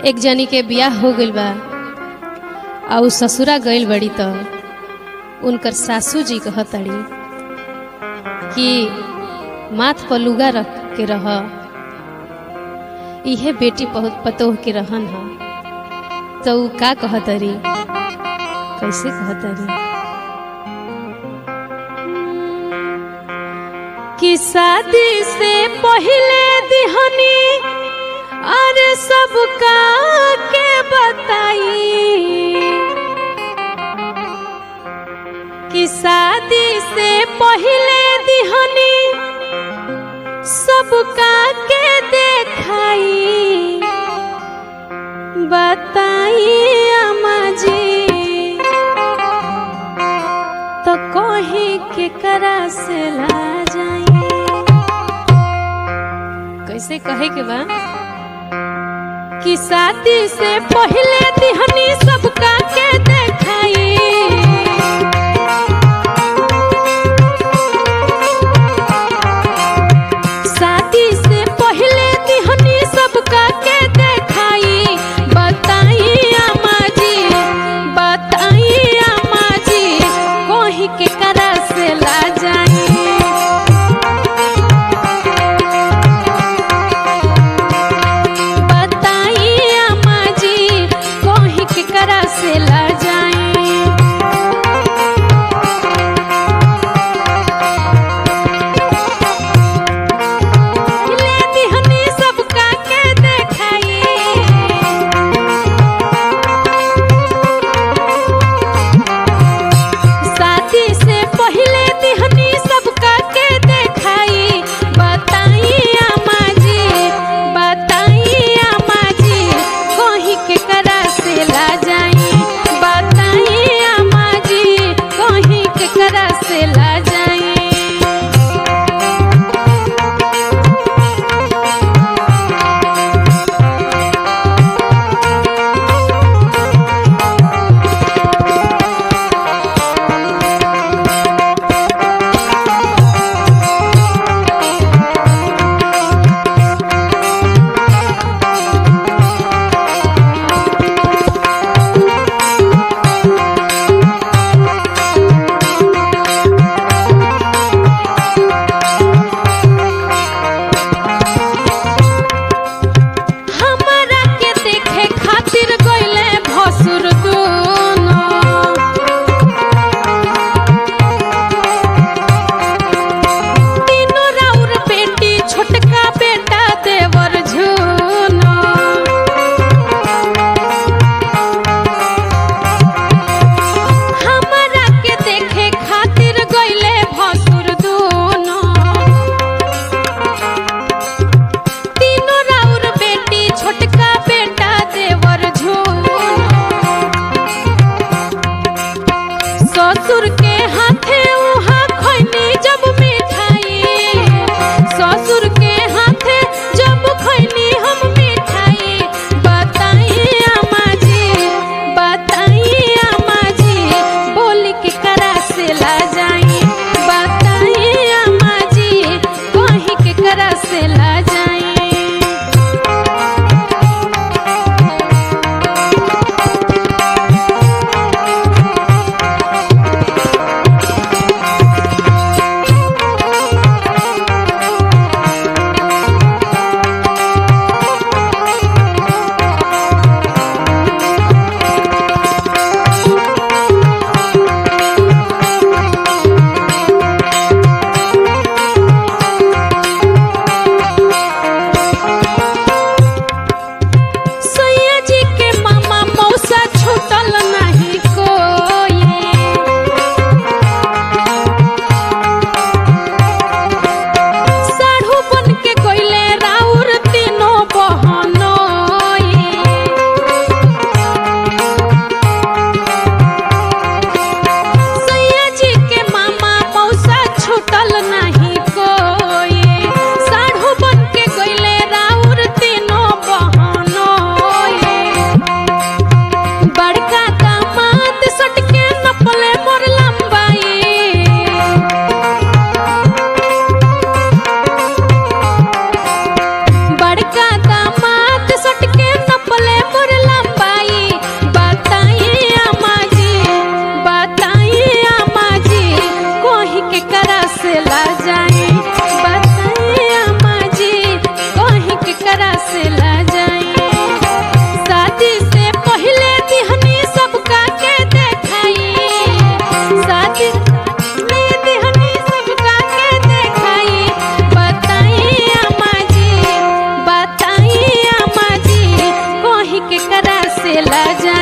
एक जनी के बियाह हो गइल बा आ उ ससुरा गइल बड़ी त उनकर सासू जी कहतड़ी कि माथ पर लुगा रख के रह इहे बेटी बहुत पतोह के रहन ह तो उ का कहतरी कैसे कहतरी कि शादी से पहले दिहनी अरे सबका के बताई कि शादी से पहले दिहनी सबका के देखाई बताई अम्मा जी तो कही के करा से ला जाई कैसे कहे के बा कि शादी से पहले दिहनी सबका के देखाई शादी से पहले दिहनी सबका के देखाई बताई अम्मा जी बताई अम्मा जी कोही के करा से ला जाई बताई अम्मा जी कोही के करा से ला जाई से ला